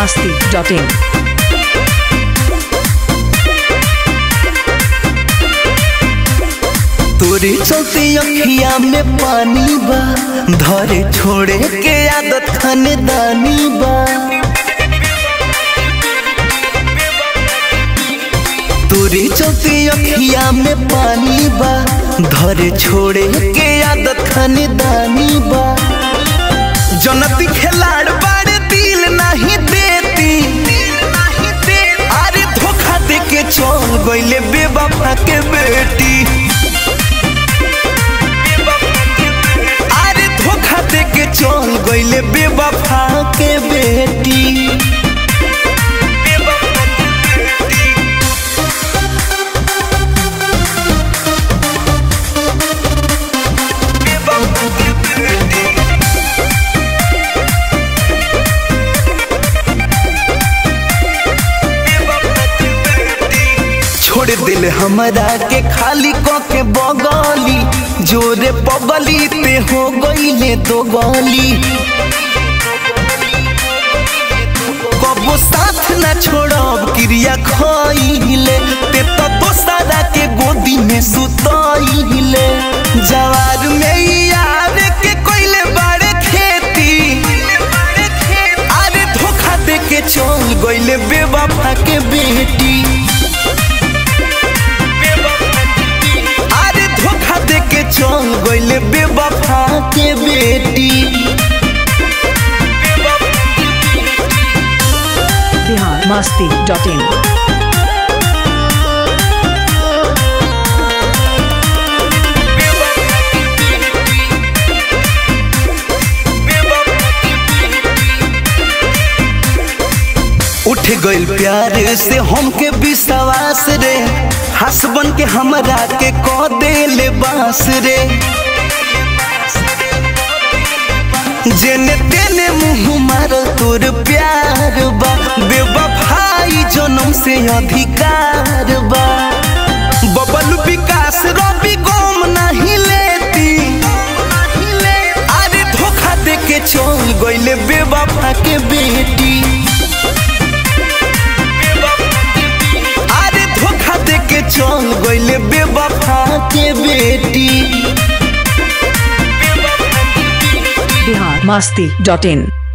masti.in. तोरे चलते अखिया में पानी बा धरे छोड़े के आदत खानदानी बा तोरे चलते अखिया में पानी बा धरे छोड़े के आदत खानदानी बा जनती खिलाड़ बाड़े दिल नहीं देती अरे धोखा दे के चल गईले बेवफा के बेटी अरे धोखा दे के चल गईले बेवफा के बेटी छोड़ दिल हमरा के खाली क के बगली जोरे पगली ते हो गईले दो गली कबो साथ न छोड़ब क्रिया खइले ते तो दोसरा के गोदी में सुतइले जवार में यार के कोइले बाड़े खेती अरे धोखा दे के चल गईले बेवफा के बेटी अरे धोखा दे के चल गईले बेवफा के बेटी Bihar masti.in. उठ गइल प्यार से हमके विश्वास रे हसबन के हमरा के क देले बास रे जेने तेने मुंह मार तोर प्यार बा बेवफाई जन्म से अधिकार बा बबल विकास रवि गोम नहीं लेती अरे धोखा दे के चल गईले बेवफा के बेटी अरे धोखा दे के चल गईले बेवफा के बेटी Bihar masti.in.